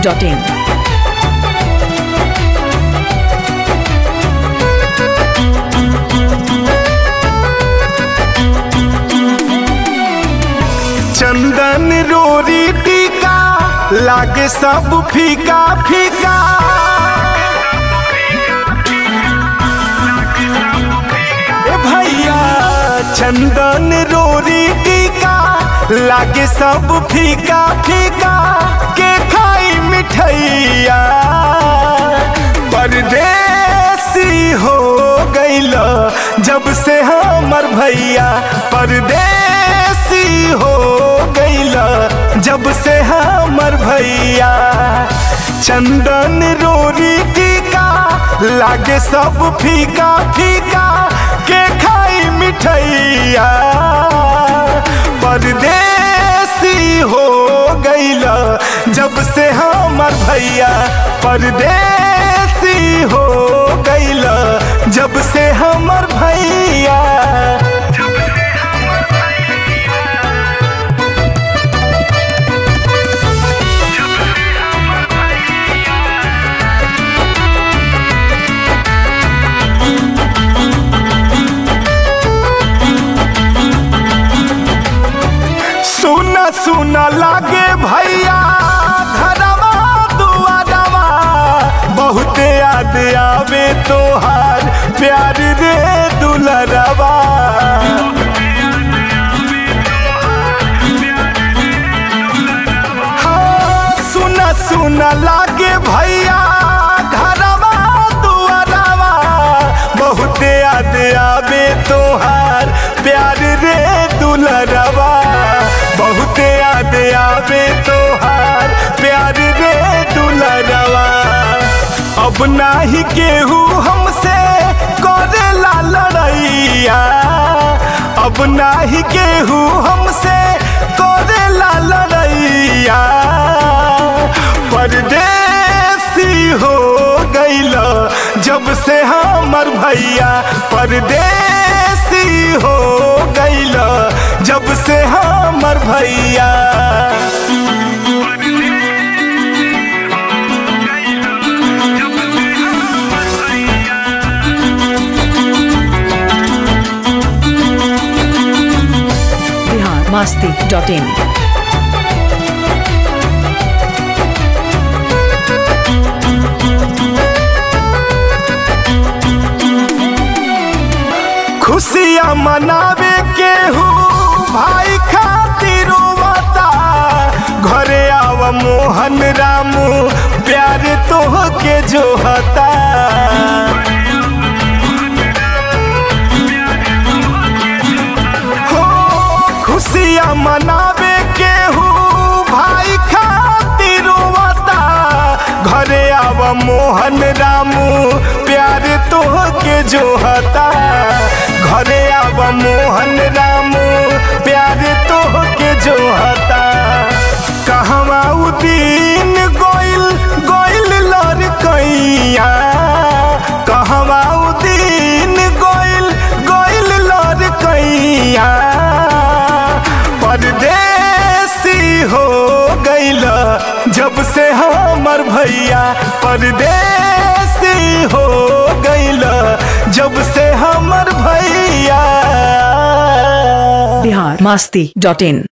masti.in. चंदन रोरी टीका लागे सब फीका फीका ए भैया चंदन रोरी टीका लागे सब फीका फीका के खाई मिठैया परदेसी हो गइल जब से हमर भैया परदेसी हो गइल जब से हमर भैया चंदन रोरी टीका लागे सब फीका फीका के खाई मिठैया परदेसी हो गइल जब से हमर भैया परदेसी हो गइल जब से हमर भैया सुना सुना लागे भैया घरवा दुआरवा बहुत याद आवे तोहार प्यार रे दुलरवा हाँ, सुना सुना लागे भैया घरवा दुआरवा बहुत याद आवे तोहार प्यार रे दुलरवा बहुत याद आवे तोहार प्यार रे दुलरवा अब नाही केहू हमसे करेला लड़ैया अब नाही केहू हमसे करेला लड़ैया परदेसी हो गइल जब से हमर भैया परदेसी हो गइल जब से हमर भैया Bihar masti.in. खुशियाँ मनावे केहू भाई खातिर रोवता घरे आव मोहन रामू प्यार तोह के जोहता हो खुशियाँ मनावे केहू भाई खातिर रोवता घरे आव मोहन रामू प्यार तोह के जोहता घरे आव मोहन रामू प्यार तोह के जोहता कहवा उ दिन गोइल गोइल लड़कैया कहवा उ दिन गोइल गोइल लड़कैया परदेसी हो गइल जब से हमर भैया परदेसी हो गइल जब से हमर भैया Bihar masti.in.